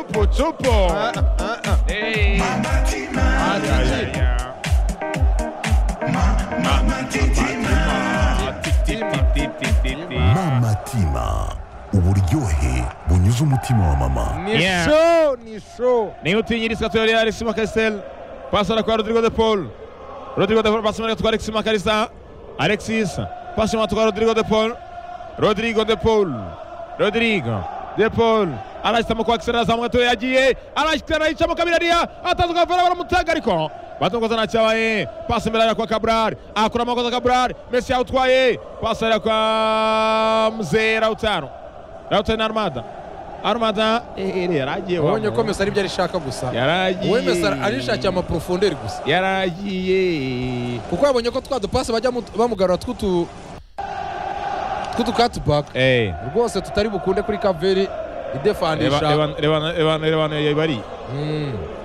Supo. Ey. mama tima uburyohe bunyuze umutima wa mama Ni Yeah. show, ni show. ntiwutinyiriza tuyari Alexis Makarisel pasi arakora Rodrigo de Paul Rodrigo de Paul pasi imana gatwara Alexis Makarisa Alexis pasi imana atwara Rodrigo de Paul Rodrigo de Paul Rodrigo de Paul arahitamo kwa Axel azamuka tuwe yagiye arahitamo yicamo kabirariya ataza ukavura baramutanga ariko batunguza nta cyabaye pasi imbere arira kwa Cabral akura amakosa Cabral Messi yawutwaye pasi arira kwa Mzee Lautaro Lautaro na Armada Armada ehere yaragiye wa wabonye ko muntu. mesi ari byo arishaka gusa yaragiye wowe mesi arishakiye amaporofonderi gusa yaragiye kuko yabonye ko twa dupasi bajya mu- bamugarura tw'utu tw'utukatubaka Eh, rwose tutari bukunde kuri kaveri reba- idefandisha reba- reba- reba- reba- reba- yibari.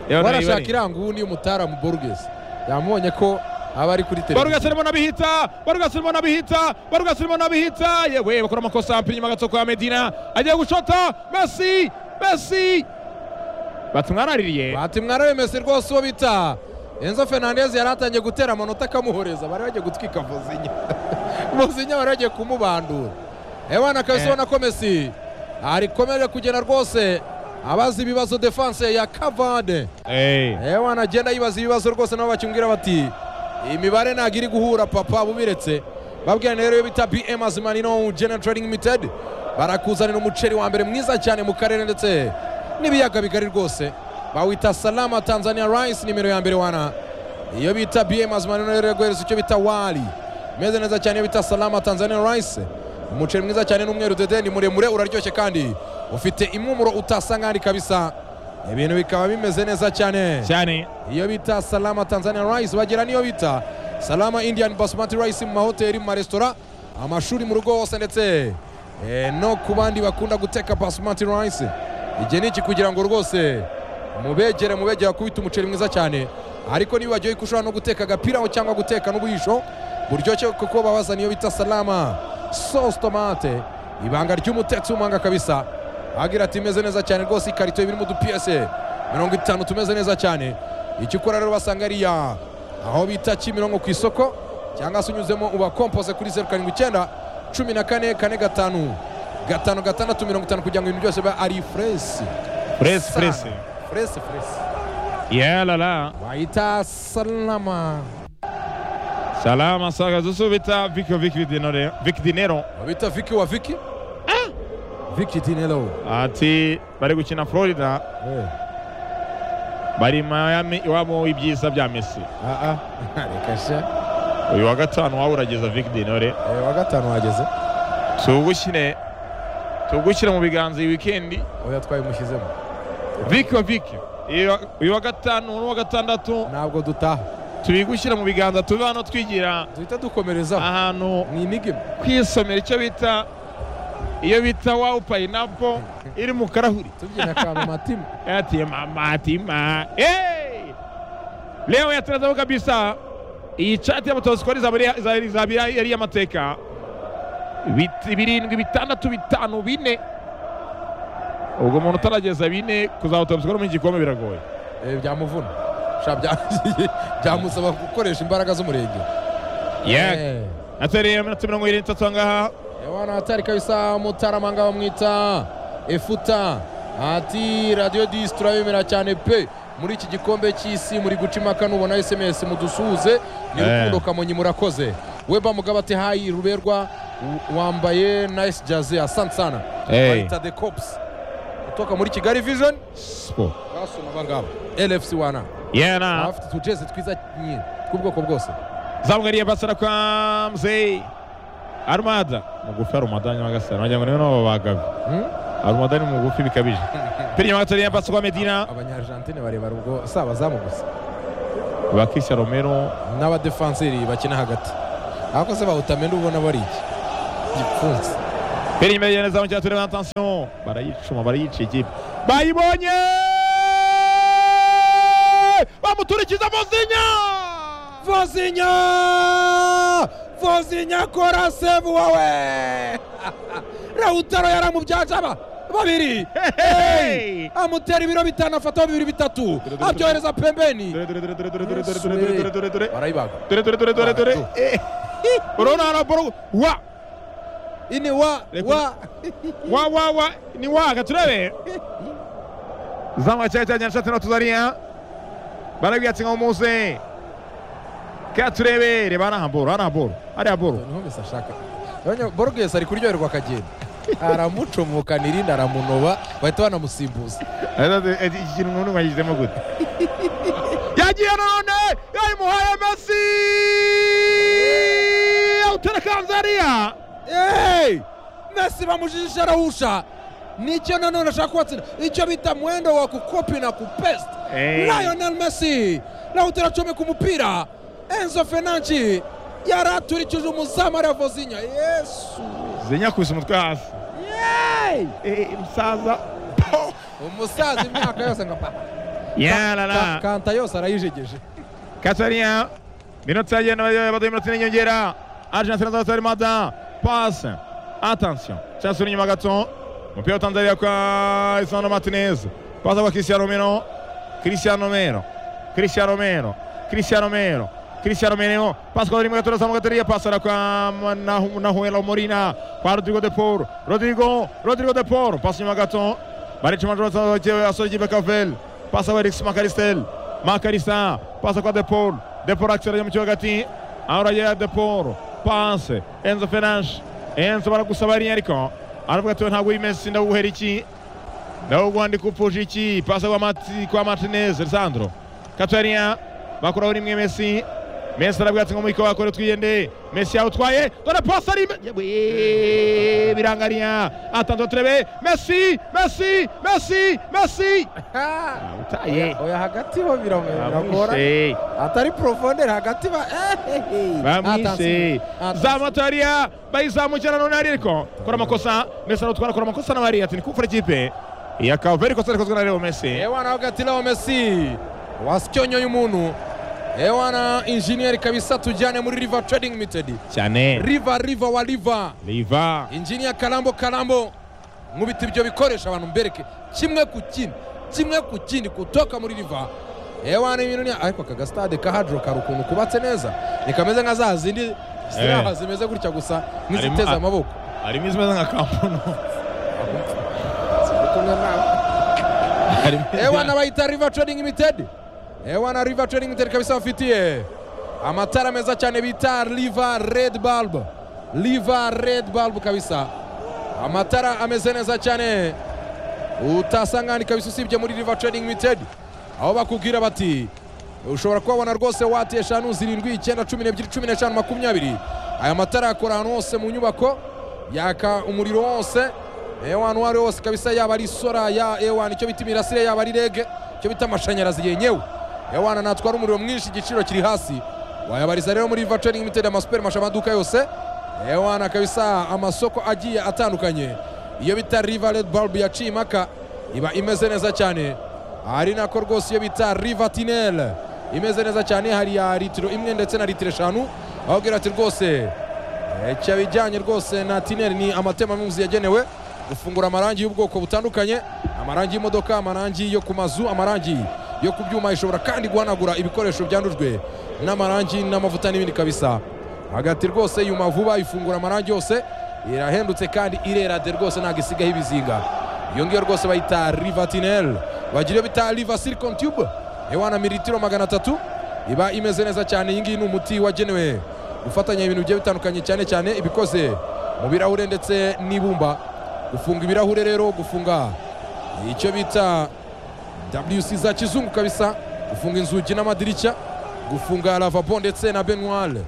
Reba- warashaka yibari. iranguni y'umutaramu borges yamubonye ko aba ari kuri Barugas televiziyo arimo nabihita Barugas arimo nabihita Barugas arimo nabihita yewe bakora amakosa apira inyuma gato kwa Medina agiye gushota Messi Messi batumwaraririye bati mwarawe mesi rwose uwo bita enzo fernandez yari atangiye gutera amanota akamuhoreza bari bagiye gutwika vozinya vozinya bari bagiye kumubandura ewana kabisa Eh. ubona ko mesi arikomeje kugenda rwose abaza ibibazo defanse ya kavade Eh, ewana agenda yibaza ibibazo rwose nabo bakimubwira bati imibare ntabwo iri guhura papa bubiretse babwira rero iyo bita bm azimanino general trading limited barakuzanira umuceri wa mbere mwiza cyane mu karere ndetse n'ibiyaga bigari rwose bawita salama tanzania rice nimero ya mbere wana iyo bita bm azimanino rero yaguhereza icyo bita wali imeze neza cyane iyo bita salama tanzania rice umuceri mwiza cyane n'umweru dede ni muremure uraryoshye kandi ufite impumuro utasanga ahandi kabisa ibintu bikaba bimeze neza cyane cyane iyo bita salama tanzania rice bagira n'iyo bita salama indian basmati rice mu mahoteli mu maresitora amashuri mu rugo hose ndetse eh, no ku bandi bakunda guteka basmati rice igihe ni iki kugira ngo rwose mubegere mubegere kubita umuceri mwiza cyane ariko niba bagiye ko ushobora no guteka agapiraho cyangwa guteka n'ubuhisho buryoshye kuko babazana iyo bita salama sauce tomate ibanga ry'umutetsi w'umuhanga kabisa agira ati imeze neza cyane rwose ikarito ibiri mu dupiyese mirongo itanu tumeze neza cyane icyo ukora rero basanga ariya aho bita kimironko ku isoko cyangwa se unyuzemo ubakompose kuri zeru karindwi icyenda cumi na kane kane gatanu gatanu gatandatu mirongo itanu kugira ngo ibintu byose bibe ari furesi press Sana. press furesi furesi yeah la la bayita salama salama saga zusubita Vico Vic Dinero Vic Dinero babita viki wa viki viki dinelo ati bari gukina Florida Eh, bari Miami iwabo ibyiza bya Messi ah, ah. reka sha uyu wa gatanu wawe urageza Vic Dinore Eh, wa gatanu wageze tugushyire tugushyire mu biganza iyi wikendi oya twayimushyizemo Vic wa Vic uyu wa- uyu wa gatanu n'uwa gatandatu ntabwo dutaha tubigushyira mu biganza tuve hano twigira duhita dukomerezaho ahantu ni inigima kwisomera icyo bita iyo bita wawu payinapo iri mu karahuri tubyina akantu matima ati mama tima hey! leo yatazamo kabisa iyi chati ya motosikori izabira yari y'amateka Bit- birindwi bitandatu bitanu bine ubwo umuntu utarageza bine kuzaba motosikori mu gikombe biragoye Eh, byamuvuna Sha, bya- byamusaba gukoresha imbaraga z'umurenge Eh, atereye iminota mirongo irindwi n'itatu ahangaha ewana atari kabisa mutaramanga bamwita efuta ati radiyo disi turabemera cyane pe muri iki gikombe cy'isi muri guca impaka nubona sms mudusuhuze ni Eh. rukundo kamonyi murakoze weba mugabo ati hayi ruberwa w- wambaye nice jaze asante sana Eh. bayita the cops utoka muri kigali vision siporo basoma abangaba lfc wana yena afite utujeze twiza nyine tw'ubwoko bwose zamugariye basara kwa mzee arumada mugufi arumada nyagasana wagira ngo niwe n'abo bagabi Hmm? arumada ni mugufi bikabije piri nyuma gato yambasa kwa medina abanyarijantine barebara ubwo si abazamu gusa bakisha romero n'abadefanseri bakina hagati ariko se bawutamenda ubona bari iki gipfunsi piri nyuma yigenda zamu cyaturi na tansiyo barayicuma barayica ikipe bayibonye bamuturikiza muzinya vozinya vozinya kora sebu wawe rawutaro yaramubyaje aba babiri Hey! amutera ibiro bitanu afataho bibiri bitatu Dore, dore, abyohereza pembeni Dore dore dore dore dore dore Yesu, dore dore dore dore barayibaga dore dore dore dore dore Eh. Unaona ana boro wa ini wa Reka- wa wa wa wa ni waga turebe zama chacha nyanshatse no tuzaria barabiyatse ngomuze ka turebe reba na boro ana boro ari boro ntumese ashaka Yabonye borges ari kuryoherwa akagenda aramucomokanira irinda aramunoba bahita banamusimbuza iki kintu nk'ubu mwagizemo gute yagiye none yayimuhaye mesi awutera kanzariya Hey! Messi bamujijisha arahusha nicyo nanone ashaka kubatsinda icyo bita mwendo wa kukopi na kupest Hey. Lionel Messi Lautaro acomeka umupira Enzo Fernandes yaraturikije umuzamu ariya Vozinha Yesu zinyakubise umutwe hasi Yay! umusaza umusaza imyaka yose nka papa Ka- yarara kanta yose arayijegeje kanzariya minota yagenda baduha iminota ine inyongera ajanse na zanzari mada pasi atansiyo cyasura inyuma gato umupira wa tanzaniya kwa isano martinez pasi kwa cristiano romero cristiano romero cristiano romero cristiano romero cristiano romero pasi kwa rimwe gato urazamuka teriya pasi ara kwa Ma- Nahu- nahuela morina kwa rodrigo de paul rodrigo rodrigo de paul pasi inyuma gato baricuma asore ikipe kavel pasi wa erikisi makaristel makarisa pasi kwa de paul de paul akisera mu kibuga hagati ahora de paul pasi enzo fenanshi enzo baragusaba rinye ariko aravuga ati "We ntabwo wimesi ndaguhera iki ndawugwandi kupfusha iki pasa kwa, Mati, kwa martinez lisandro katarien bakuraho rimwe mesi mesi arabwira ati ngo muyiko wakore twiyende mesi yawutwaye dore pasi ari imbere- Yewe, eh, birangaria atanzwe turebe mesi mesi mesi mesi awutaye oya hagati ho biragora bamwishe atari profondere hagati ba ehehe. bamwishe Atansi- zamataria bayizamukira none ariko kora amakosa mesi arawutwara kora amakosa na bariya ati ni kumfura ikipe iya kaveri kosa rikozwe na reo mesi ewana wakati lao mesi wasicyonyoye umuntu ewana injiniyeri kabisa tujyane muri river trading limited cyane river river wa river riva injiniya karambo karambo nkubita ibyo bikoresho abantu mbereke kimwe ku kindi kimwe ku kindi kutoka muri river ewana ibintu ni ariko aka gasitade ka hadro kari ukuntu kubatse neza nikameze nka za zindi ziraha zimeze gutya gusa Harimo- nk'iziteze amaboko harimo izimeze nka kampuni harimo ewana bayita river trading limited ewana river trading limited kabisa bafitiye amatara meza cyane bita river red bulb river red bulb kabisa amatara ameze neza cyane utasanga ahandi kabisa usibye muri river trading limited aho bakubwira bati ushobora kubabona rwose wati eshanu zirindwi icyenda cumi n'ebyiri cumi n'eshanu makumyabiri aya matara yakora ahantu hose mu nyubako yaka umuriro wose ewan uwo ari wo wose kabisa yaba ari sora ya ewan icyo bita imirasire yaba ari rege icyo bita amashanyarazi yenyewe ewan natwara umuriro mwinshi igiciro kiri hasi wayabariza rero muri river trading limited amasuperi masha amaduka yose ewan kabisa amasoko agiye atandukanye iyo bita river red bulb yaciye impaka iba imeze neza cyane hari nako rwose iyo bita rivatinel imeze neza cyane hari ya litiro imwe ndetse na litiro eshanu ababwira ati rwose icyo bijyanye rwose na tinel ni amatemamuzi yagenewe gufungura amarangi y'ubwoko butandukanye amarangi y'imodoka amarangi yo ku mazu amarangi yo ku byuma ishobora kandi guhanagura ibikoresho byandujwe n'amarangi n'amavuta n'ibindi kabisa hagati rwose yuma vuba ifungura amarangi yose irahendutse kandi irerade rwose ntabwo isigaho ibizinga iyo ngiyo rwose bayita rivatinel bagira iyo bita riva silicon tube ewana militiro magana atatu iba imeze neza cyane iyi ngiyi ni umuti wagenewe gufatanya ibintu bigiye bitandukanye cyane cyane ibikoze mu birahure ndetse n'ibumba gufunga ibirahure rero gufunga icyo bita WC za kizungu kabisa gufunga inzugi n'amadirishya gufunga lavabo ndetse na benware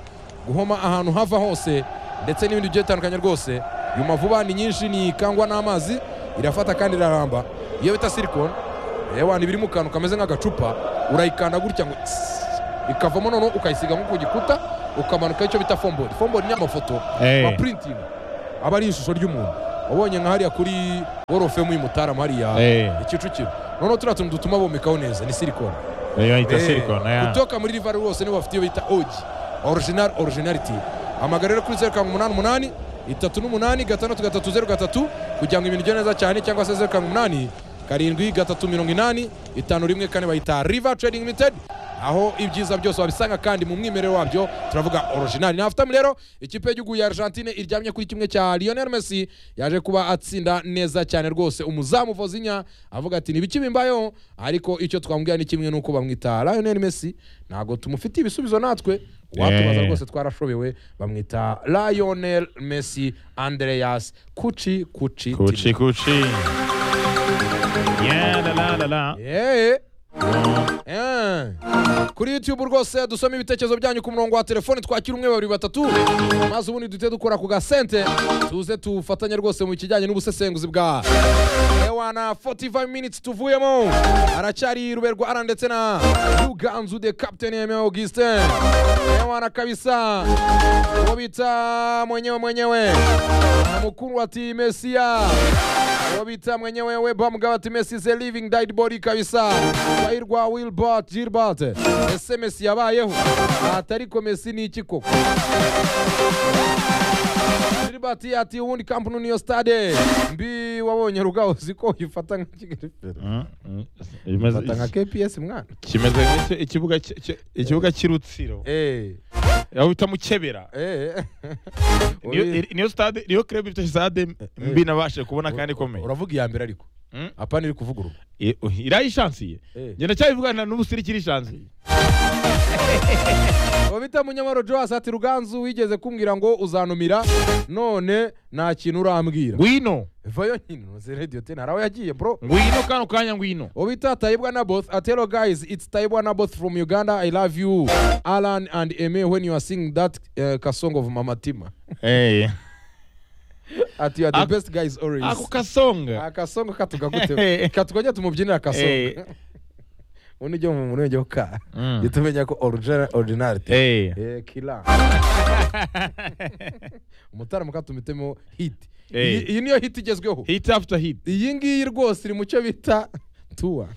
guhoma ahantu hava hose ndetse n'ibindi bigiye bitandukanye rwose yuma vuba ni nyinshi ni ikangwa n'amazi irafata kandi iraramba iyo bita silikoni ewana iba iri mu kantu kameze nk'agacupa urayikanda gutya ngo tss, ikavamo noneho ukayisiga nko ku gikuta ukamanuka icyo bita fombodi fombodi ni amafoto Eh. amapurintingi aba ari ishusho ry'umuntu wabonye nka hariya kuri worofemu y'umutaram hariya Eh. kicukiro noneho turiya tuntu dutuma bomekaho neza ni silikoni Iyo bayita Eh, silicone ya kutoka muri rivari wose nibo bafite iyo bita oji original originality amagara rero kuri zeru karindwi umunani umunani itatu n'umunani gatandatu gatatu zeru gatatu kugira ngo ibintu bigende neza cyane cyangwa se zeru karindwi umunani karindwi gatatu mirongo inani itanu rimwe kane bayita riva trading limited aho ibyiza byose wabisanga kandi mu mwimerere wabyo turavuga original nafutam rero ikipe y'igihugu ya argentine iryamye kuri kimwe cya lionel messi yaje kuba atsinda neza cyane rwose umuzamu vozinya avuga ati nibiki bimbayeho ariko icyo twamubwira ni kimwe nuko bamwita lionel messi ntabwo tumufitiye ibisubizo natwe watubaza Yeah. rwose twarashobewe bamwita lionel messi andreas kuci kuci Kuchi Tini. kuchi. Yeah, la la la la. Yeah. Yeah. kuri youtube rwose dusoma ibitekerezo byanyu ku murongo wa telefoni twakira umwe babiri batatu maze ubundi duhite dukora ku gasente tuze tufatanye rwose mu kijyanye n'ubusesenguzi bwa ewana 45 minutes tuvuyemo aracyari ruberwa ara ndetse na ruganzu de captain eme augustin ewana kabisa uwo bita mwenyewe mwenyewe mukuru ati mesiya uwo bita mwenyewe weba mugabo ati messi is a living died body kabisa twahirwa wilbert gilbert ese messi yabayeho atariko messi ni iki koko gilbert ati ubundi kampuni niyo stade mbi wabonye rugaho uziko uyifata nka kigali Mm, mm. Imeze- fata nka kps mwana kimeze nk'icyo- ikibuga ki- ki- ikibuga cy'urutsiro Eh, aho bita mukebera eh. niyo iri- niyo stade niyo club ifite stade mbi nabashije kubona kandi ikomeye uravuga iya mbere ariko Mm. apana iri kuvuga urugo I- irayishansiye Eh. ngenda cyabivugana n'ubusirikiri ishansiye uwo bita munyamaro joas ati ruganzu wigeze kumbwira ngo uzanumira none nta kintu urambwira ngwino vayo nyine uzi radiyo teni hari aho yagiye bro ngwino kano kanya ngwino uwo bita tayibwa naboth ati hello guys it's tayibwa naboth from uganda i love you alan and eme when you are singing that uh, kasong of mamatima ati you are the Ak- best guys always ako kasonga akasongo katugagute katugajya tumubyinira Eh. akasongo ubundi ujya mu murenge wo ka Mm. jya tumenya ko origina- original Eh. Eh, kila umutara mukatumutemo hit Eh. iyi iyi niyo hit igezweho hit after hit iyi ngiyi rwose iri mu cyo bita tuwa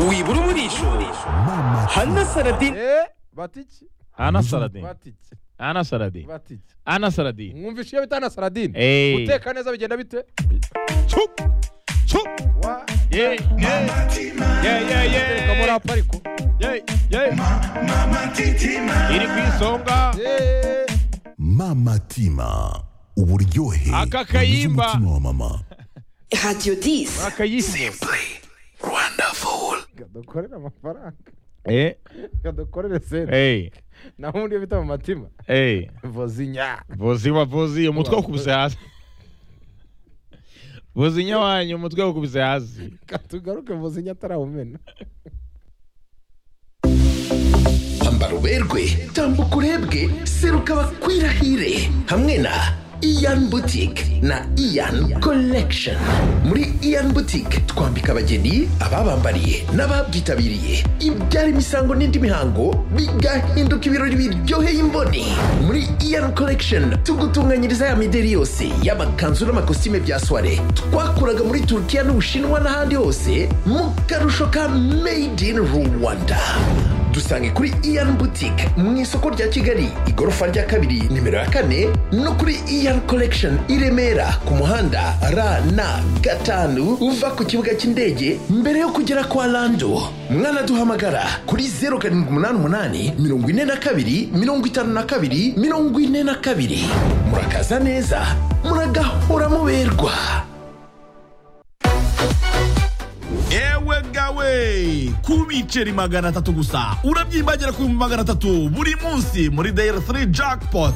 wibura umurisho mama hana saradine Eh, batiki ana saladin batiki ana saladin batiki ana saladin mwumvishe iyo bita na saradine Eh. guteka neza bigenda bite Chup, chup. wa Yeah, yeah. Yeah, yeah, teka muri yeah. apa ariko Yeah, yeah. iri ku isonga Eh. mama tima uburyohe Aka kayimba. bunyuze umutima wa mama Radio 10. akayimbo kadukorere amafaranga Eh, kadukorere sente eh, naho ubundi iyo bita mu matima eh. vozinya vuziwa vuzi umutwe wakubise hasi vuzinya wanyu umutwe wakubise hasi katugaruke vozinya atarawumena hamba ruberwe tambuka urebwe seruka bakwirahire hamwe na iyan boutique na iyan collection muri iyan boutique twambika abageni ababambariye n'ababyitabiriye ibyara imisango n'indi mihango bigahinduka ibirori biryoheye imboni muri iyan collection tugutunganyiriza ya mideri yose y'amakanzu n'amakositime bya soire twakuraga muri turukiya n'ubushinwa n'ahandi hose mu karusho ka made in rwanda dusange kuri iyan boutique mu isoko rya kigali igorofa rya kabiri nimero ya kane no kuri iyan collection i remera ku muhanda rn gatanu uva ku kibuga cy'indege mbere yo kugera kwa lando mwanaduhamagara kuri 0788 42 52 42 murakaza neza muragahora muberwa ewe gawe ku biceri magana atatu gusa urabyimbagera ku bihumbi magana atatu buri munsi muri dayari 3 jackpot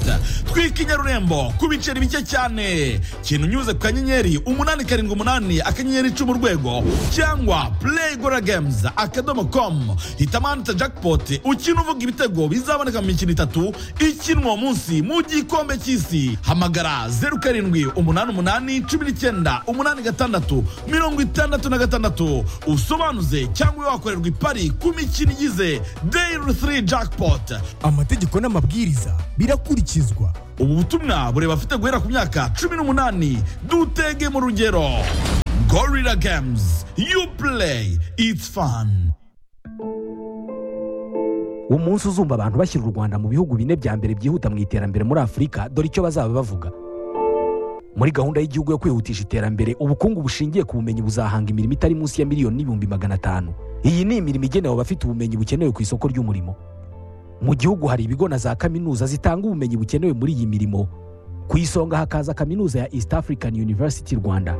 twika i nyarurembo ku biceri bike cyane kintu unyuze ku kanyenyeri umunani karindwi umunani akanyenyeri icumi urwego cyangwa play gora games akadomo com hitamo ahanditse jackpot ukina uvuga ibitego bizaboneka mu mikino itatu ikinwa uwo munsi mu gikombe cy'isi hamagara zeru karindwi umunani umunani cumi n'icyenda umunani gatandatu mirongo itandatu na gatandatu usobanuze cyangwa wakorerwa ipari ku mikino igize dayiri 3 jackpot amategeko n'amabwiriza birakurikizwa ubu butumwa bureba afite guhera ku myaka cumi n'umunani dutege mu rugero gorilla games you play it's fun umunsi uzumva abantu bashyira u rwanda mu bihugu bine bya mbere byihuta mu iterambere muri afurika dore icyo bazaba bavuga muri gahunda y'igihugu yo kwihutisha iterambere ubukungu bushingiye ku bumenyi buzahanga imirimo itari munsi ya miliyoni n'ibihumbi magana atanu iyi ni imirimo igenewe abafite ubumenyi bukenewe ku isoko ry'umurimo mu gihugu hari ibigo na za kaminuza zitanga ubumenyi bukenewe muri iyi mirimo ku isonga hakaza kaminuza ya east african university rwanda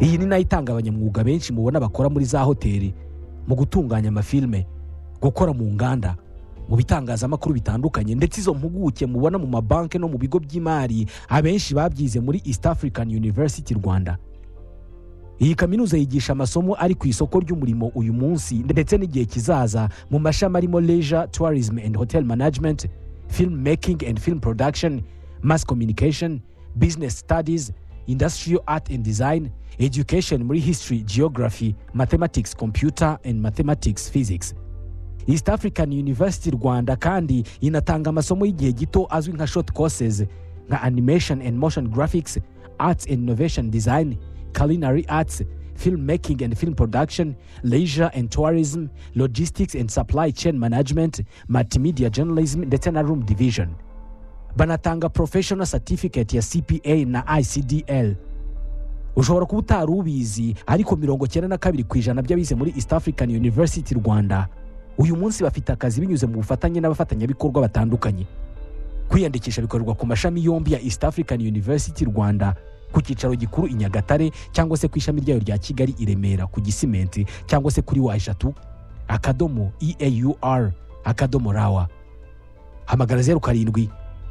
iyi ni nayo itanga abanyamwuga benshi mubona bakora muri za hoteli mu gutunganya amafilme gukora mu nganda mu bitangazamakuru bitandukanye ndetse izo mpuguke mubona mu mabanki no mu bigo by'imari abenshi babyize muri east african university rwanda iyi kaminuza yigisha amasomo ari ku isoko ry'umurimo uyu munsi ndetse n'igihe kizaza mu mashami arimo leisure tourism and hotel management film making and film production mass communication business studies industrial art and design education muri history geography mathematics computer and mathematics physics east african university rwanda kandi inatanga amasomo y'igihe gito azwi nka short courses nka animation and motion graphics arts and innovation design culinary arts film making and film production leisure and tourism logistics and supply chain management multimedia journalism ndetse na room division banatanga professional certificate ya cpa na icdl ushobora kuba utari ubizi ariko mirongo cyenda na kabiri ku ijana by'abize muri east african university rwanda uyu munsi bafite akazi binyuze mu bufatanye n'abafatanyabikorwa batandukanye kwiyandikisha bikorerwa ku mashami yombi ya east african university rwanda ku cyicaro gikuru i nyagatare cyangwa se ku ishami ryayo rya kigali i remera ku gisimenti cyangwa se kuri wa eshatu akadomo eaur akadomo rawa hamagara zeru karindwi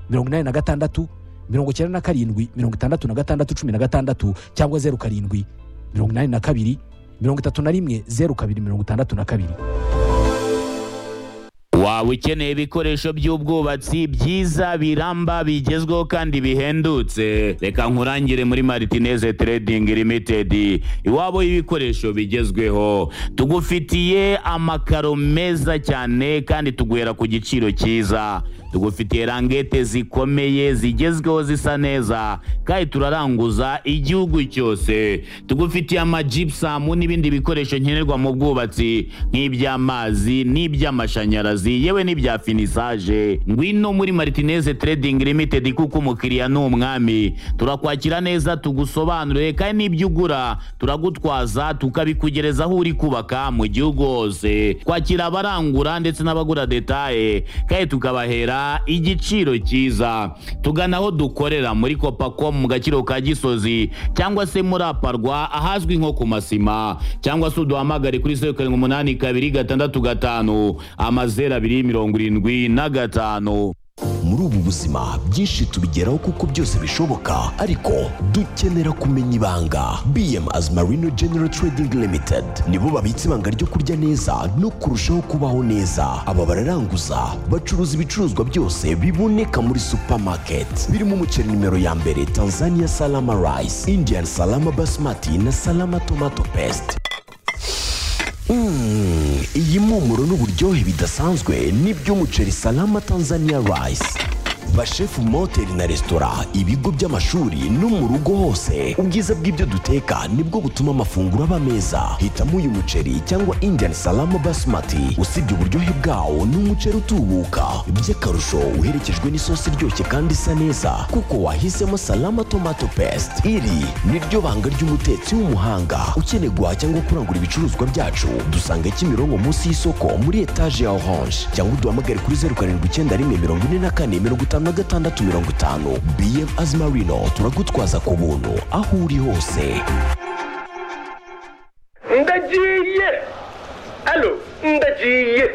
mirongo inani na gatandatu mirongo icyenda na karindwi mirongo itandatu na gatandatu cumi na gatandatu cyangwa zeru karindwi mirongo inani na kabiri mirongo itatu na rimwe zeru kabiri mirongo itandatu na kabiri waba ukeneye ibikoresho by'ubwubatsi byiza biramba bigezweho kandi bihendutse reka nkurangire muri maritineze trading limited iwabo y'ibikoresho bigezweho tugufitiye amakaro meza cyane kandi tuguhera ku giciro cyiza tugufitiye rangete zikomeye zigezweho zisa neza kandi turaranguza igihugu cyose tugufitiye amajipusamu n'ibindi bikoresho nkenerwa mu bwubatsi nk'iby'amazi n'iby'amashanyarazi yewe n'ibya finisaje ngwino muri maritineze trading limited kuko umukiriya ni umwami turakwakira neza tugusobanurire kandi n'ibyo ugura turagutwaza tukabikugereza aho uri kubaka mu gihugu hose kwakira abarangura ndetse n'abagura detaye kandi tukabahera igiciro cyiza tugana aho dukorera muri kopacom mu gaciro ka gisozi cyangwa se muri aparwa ahazwi nko ku masima cyangwa se uduhamagare kuri zeru karindwi umunani kabiri gatandatu gatanu amazeru abiri mirongo irindwi na gatanu muri ubu buzima byinshi tubigeraho kuko byose bishoboka ariko dukenera kumenya ibanga bm as marino general trading limited nibo babitse ibanga ryo kurya neza no kurushaho kubaho neza aba bararanguza bacuruza ibicuruzwa byose biboneka muri supermarket birimo umuceri nimero ya mbere tanzania salama rice indian salama basmati na salama tomato paste Mm, iyi mpumuro n'uburyohe bidasanzwe n'iby'umuceri salama tanzania rice bashefu mu mahoteli na resitora ibigo by'amashuri no mu rugo hose ubwiza bw'ibyo duteka nibwo butuma amafunguro aba meza hitamo uyu muceri cyangwa indian salama basmati usibye uburyohe bwawo ni umuceri utubuka by'akarusho uherekejwe n'isosi iryoshye kandi isa neza kuko wahisemo salama tomato paste iri niryo banga ry'umutetsi w'umuhanga ukeneye guhaha cyangwa kurangura ibicuruzwa byacu dusanga kimironko munsi y'isoko muri etaje ya orange cyangwa uduhamagare kuri zeru karindwi icyenda rimwe mirongo ine na kane mirongo itanu na gatandatu mirongo itanu bm azimarino turagutwaza ku buntu aho uri hose ndagiye alo ndagiye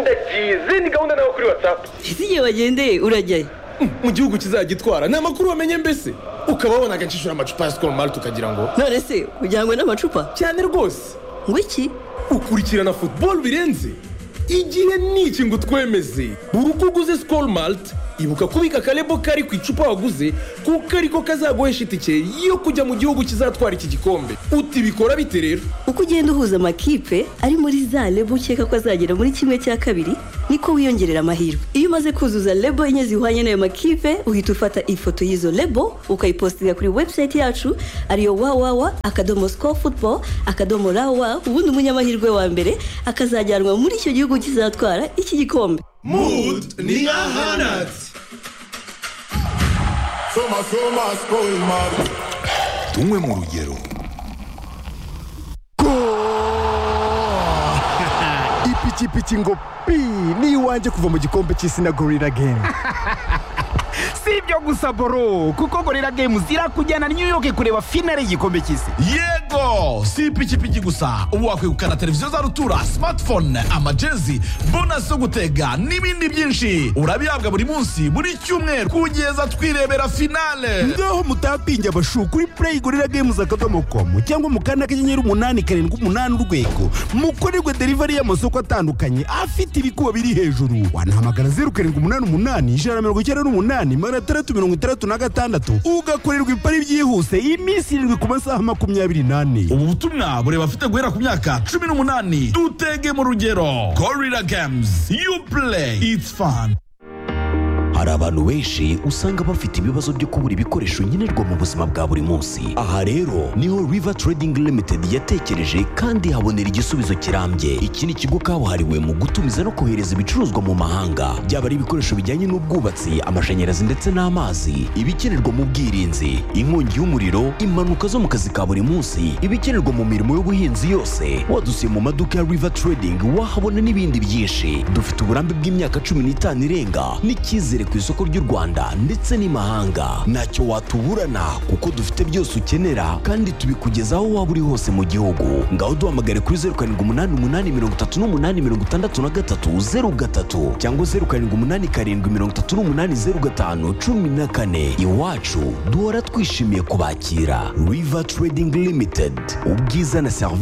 ndagiye izindi gahunda nawe kuri watsapu ese igihe wagendeye urajyayo mu gihugu kizagitwara ni amakuru wamenye mbese ukaba wabona agacishura amacupa ya sikoro mari tukagira ngo none se ujyanywe n'amacupa cyane rwose ngo iki ukurikirana futuboro birenze igihe ni iki ngo twemeze buri uko uguze sikoro malite ibuka kubika akarebo kari ku icupa waguze kuko ariko kazaguhesha itike yo kujya mu gihugu kizatwara iki gikombe utibikora bite rero uko ugenda uhuza amakipe ari muri za lebo ukeka ko azagera muri kimwe cya kabiri niko wiyongerera amahirwe iyo umaze kuzuza lebo enye zihwanye n'ayo makipe uhita ufata ifoto y'izo lebo ukayipositinga kuri webusayiti yacu ariyo wawawa akadomo siko futuboro akadomo rawa ubundi umunyamahirwe wa mbere akazajyanwa muri icyo gihugu kizatwara iki gikombe mood ni ahanatse soma soma sikoro mari tunywe mu rugero ipikipiki ngo pi ni iwanjye kuva mu gikombe cy'isi na gorira gemu si ibyo gusa boro kuko gorira gemu zirakujyana new york kureba finale y'igikombe cy'isi yego si ipikipiki gusa ubu wakwegukana televiziyo za rutura smartphone amajezi bonasi zo gutega n'ibindi byinshi urabihabwa buri munsi buri cyumweru kugeza twirebera finale ngaho mutapinge abashu kuri play gorira games akadomo komu cyangwa mu kanda kanyenyeri umunani karindwi umunani urwego mukorerwe delivery y'amasoko atandukanye afite ibikuba biri hejuru wanahamagara zeru karindwi umunani umunani ijana na mirongo icyenda n'umunani magana atandatu mirongo itandatu na gatandatu ugakorerwa ipari byihuse iminsi irindwi ku masaha makumyabiri n'ane ubu butumwa bureba abafite guhera ku myaka cumi n'umunani dutege mu rugero gorira games you play it's fun hari abantu benshi usanga bafite ibibazo byo kubura ibikoresho nkenerwa mu buzima bwa buri munsi aha rero niho river trading limited yatekereje kandi habonera igisubizo kirambye iki ni ikigo kabuhariwe mu gutumiza no kohereza ibicuruzwa mu mahanga byaba ari ibikoresho bijyanye n'ubwubatsi amashanyarazi ndetse n'amazi ibikenerwa mu bwirinzi inkongi y'umuriro impanuka zo mu kazi ka buri munsi ibikenerwa mu mirimo y'ubuhinzi yose wadusiye mu maduka ya river trading wahabona n'ibindi byinshi dufite uburambe bw'imyaka cumi n'itanu irenga n'icyizere ku isoko ry'u Rwanda ndetse n'imahanga ntacyo watuburana kuko dufite byose ukenera kandi tubikugeza aho waba uri hose mu gihugu ngaho duhamagare kuri zeru karindwi umunani umunani mirongo itatu n'umunani mirongo itandatu na gatatu zeru gatatu cyangwa zeru karindwi umunani karindwi mirongo itatu n'umunani zeru gatanu cumi na kane iwacu duhora twishimiye kubakira river trading limited ubwiza na serivisi